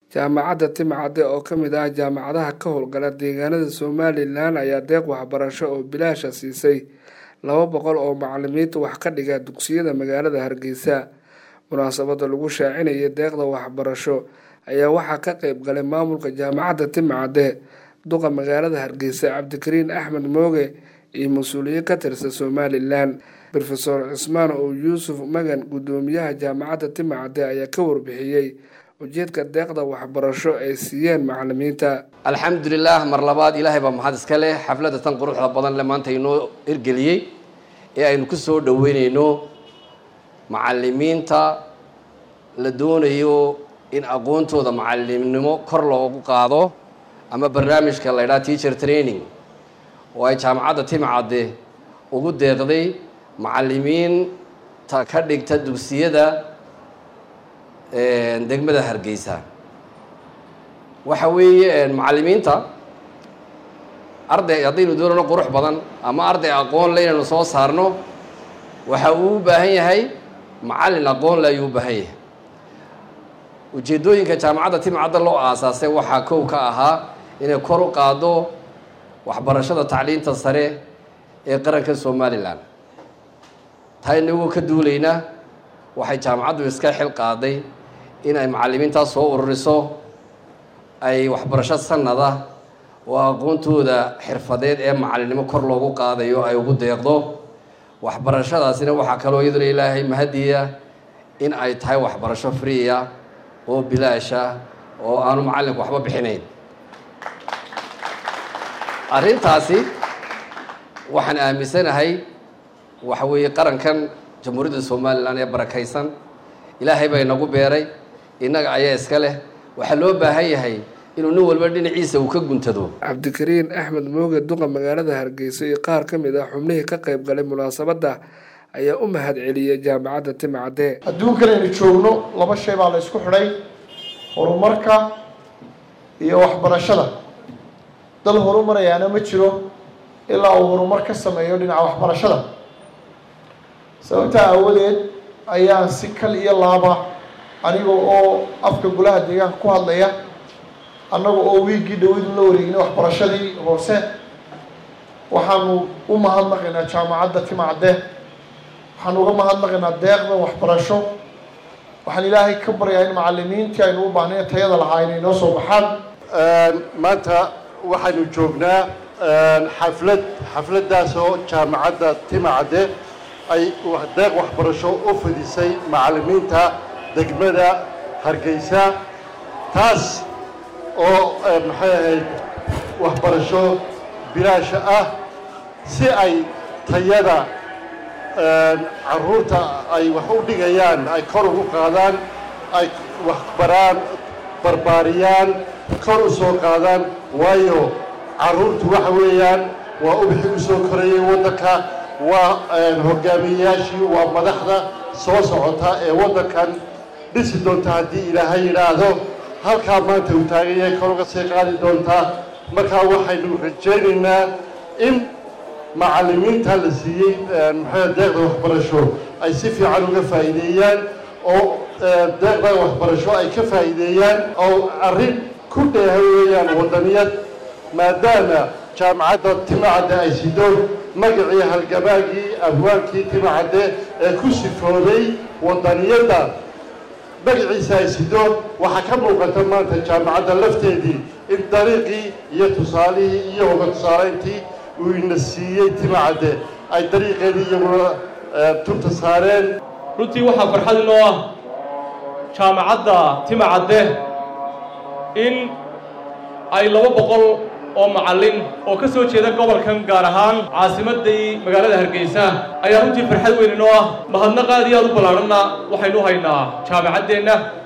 jaamacadda timcadde oo ka mid ah jaamacadaha ka howlgala deegaanada somalilan ayaa deeq waxbarasho oo bilaasha siisay laba boqol oo macalimiinta wax ka dhiga dugsiyada magaalada hargeysa munaasabada lagu shaacinaya deeqda waxbarasho ayaa waxaa ka qeyb galay maamulka jaamacadda timcadde duqa magaalada hargeysa cabdikariin axmed mooge iyo mas-uuliyiin ka tirsan somalilan rofeor cismaan oo yuusuf magan guddoomiyaha jaamacadda timcadde ayaa ka warbixiyey ujeedka deeqda waxbarasho ay siiyeen macalimiinta alxamdulilah mar labaad ilaahay baa maxad iska leh xafladda tan quruxda badan le maanta inoo hirgeliyey ee aynu ku soo dhoweyneyno macalimiinta la doonayo in aqoontooda macalimnimo kor loogu qaado ama barnaamijka la ydhaha teacher training oo ay jaamacadda timcadde ugu deeqday macalimiinta ka dhigta dugsiyada degmada hargeysa waxa weeye macalimiinta arday haddaynu doonano qurux badan ama arday aqoon le inaynu soo saarno waxa uu u baahan yahay macallin aqoon le ayuu u baahan yahay ujeeddooyinka jaamacadda timcadda loo aasaasay waxaa kow ka ahaa inay kor u qaado waxbarashada tacliinta sare ee qaranka somalilan taa inagoo ka duulayna waxay jaamacaddu iska xil qaaday in ay macalimiintaas soo ururiso ay waxbarasho sanada oo aqoontooda xirfadeed ee macalinimo kor loogu qaadayo ay ugu deeqdo waxbarashadaasina waxaa kaloo iyaduna ilaahay mahadiya in ay tahay waxbarasho freeya oo bilaasha oo aanu macalinku waxba bixinayn arrintaasi waxaan aaminsanahay waxa weeye qarankan jamhuuriyadda somalilan ee barakaysan ilaahay baa inagu beeray innaga ayaa iska leh waxaa loo baahan yahay inuu nin walba dhinaciisa uu ka guntado cabdikariin axmed mooge duqa magaalada hargeysa iyo qaar ka mid ah xubnihii ka qayb galay munaasabadda ayaa u mahad celiyay jaamacadda timcadde adduunkan aynu joogno laba shay baa la ysku xidhay horumarka iyo waxbarashada dal horumarayaana ma jiro ilaa uu horumar ka sameeyo dhinaca waxbarashada sababtaa aawadeed ayaan si kal iyo laaba aniga oo afka golaha deegaanka ku hadlaya annaga oo wiiggii dhawadu la wareegnay waxbarashadii hoose waxaanu u mahadnaqaynaa jaamacadda timcadde waxaanu uga mahadnaqaynaa deeqda waxbarasho waxaan ilaahay ka baryaa in macalimiintii aynu u baahnayn tayada lahaa inay noo soo baxaan maanta waxaynu joognaa xaflad xafladdaasoo jaamacadda timcadde ay deeq waxbarasho u fidisay macalimiinta degmada hargeysa taas oo maxay ahayd waxbarasho bilaasha ah si ay tayada carruurta ay wax u dhigayaan ay kor ugu qaadaan ay waxbaraan barbaariyaan kor u soo qaadaan waayo carruurtu waxa weeyaan waa ubixii u soo korayay waddanka waa hogaamiyeyaashii waa madaxda soo socota ee waddankan dhisi doonta haddii ilaahay yidhaahdo halkaa maanta uu taagan yahay kor uga sii qaadi doontaa markaa waxaynu rajaynaynaa in macalimiinta la siiyey maxaa deeqda waxbarasho ay si fiican uga faa'iideeyaan oo deeqda waxbarasho ay ka faa'iideeyaan oo arrin ku dheeha weeyaan waddaniyad maadaama jaamacadda timacadde ay sido magacii halgamaagii abwaankii timacadde ee ku sifooday waddaniyadda magaciisa ay sido waxaa ka muuqata maanta jaamacadda lafteedii in dariiqii iyo tusaalihii iyo hoga tusaalayntii uu ina siiyey timacadde ay dariiqeedii iyaguna tubta saareen runtii waxaa farxad inoo ah jaamacadda timacadde in ay laba boqol oo macallin oo ka soo jeeda gobolkan gaar ahaan caasimaddii magaalada hargeysa ayaa runtii farxad weyn inoo ah mahadnaq aad iyo aad u ballaadhanna waxaynu haynaa jaamacaddeenna